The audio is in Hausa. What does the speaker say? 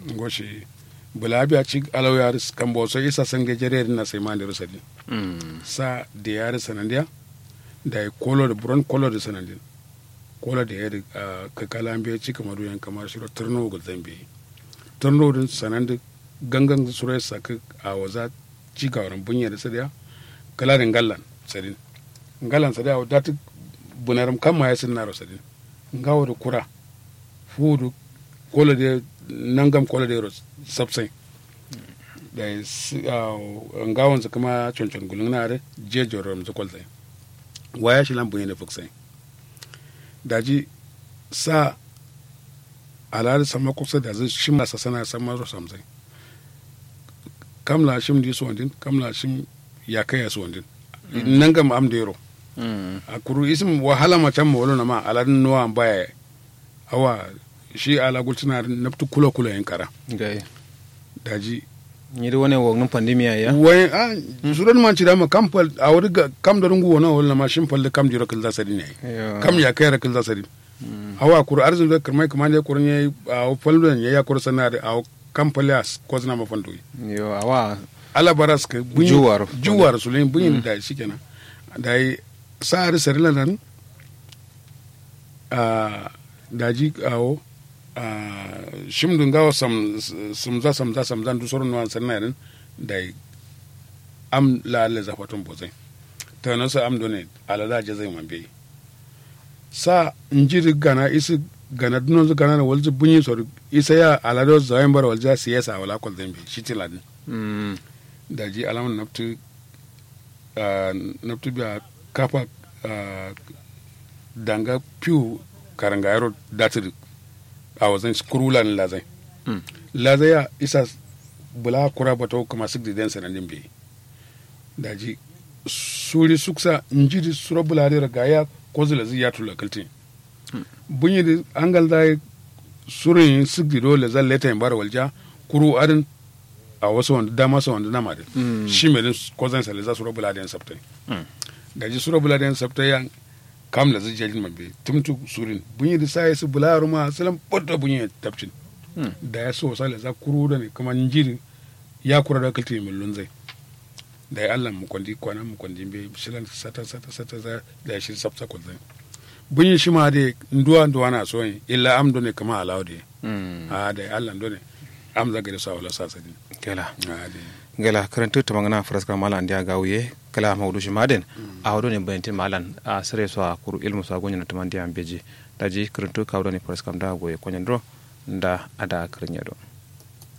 ngoshi bulabi a ci alaw yar kambo so isa sange jere na sai ma da rusadi Mm. sa da yar sanandiya da ya kolo da buron kolo da sanandin kolo da yar ka kalambe ci kamar yan kamar shiro turno ga zambe turno din sanandi gangan surai saka a waza ci ga waran bunya da sadiya kala da gallan sadin gallan sadiya da ta bunaram kan ma ya sin naro sadin ngawo da kura fudu kolo da nangam kolo da ros sabsai da ngawon su kuma cancan gulun na da je jorom su kwalzai waya shi lambun yana fuksai daji sa alal sama kusa da zai shim sa sana sama ro samzai kamla shim di suwandin kamla shim ya kai ya suwandin nangam am da yaro Mm. a kuru isim wahala ma can mawalo na ma aladin nuwa baya awa shi ala gultuna naftu kula kula yin kara gai daji ni da wani wognin pandemiya ya wai a suran man cida ma kam pal a wuri ga kam da rungu wona wala ma shin pal kam jiro kil zasari ne Yo. kam ya kai rakil zasari awa kuru arzun da kirmai kuma ne kurun yayi a pal da ya kuru sana da a kam pal ya ko zina ma fandu yo awa ala baras ka bunyi Juwar. juwar sulin bunyi da shikenan da yi sa'ar sarila nan a daji awo a shimdun gawa sam samza samza samza du sorun wan sanna nan da yi am la la zafatun bozai ta nan sa am done ala la je zai mambe sa injiri gana isi gana dunon zu gana na walzu bunyi sor isa ya ala do zayin bar walja siyasa wala kol zambe shi tiladin Mm. daji alaman naftu ah, naftu biya kafa ah, danga piu karanga yaro datir a wazan kurula ni lazai Mm. lazai ya isa bula kura bato kama sigdi den sanadin bi daji suri suksa njiri sura bula dira gaya ko zulazi ya tula kalti bunyi da angal dai surin sigdi dole zan leta yin bara walja kuru adin a wasu wanda dama su wanda nama din Mm. shi mai din ko zan sale za su rabu ladiyan sabtai Mm. da ji su rabu ladiyan sabtai yan kam la zijjalin mabe tumtu surin bunyi da sai su bula ruma salam bodda bunyi tabcin Mm. da ya so sale za kuru da ne kuma njiri ya kura da kalti min lunzai da ya Allah mu kwandi kwana mu kwandi be shilan sata sata sata za da ya shir sabta kwandi bunyi shi ma de nduwa nduwa na so yin illa am do ne kama alawde Mm. a da ya Allah do ne am zaga da sa wala sa sadin gela a de gela karantu ta mangana faraska malan dia gawye kala mawdu shi maden a wado ne bayantin malan a sare so a kuru ilmu so gonya na tamandiya beji daji karantu kawdo ne faraska da goye konyan do nda ada karnya do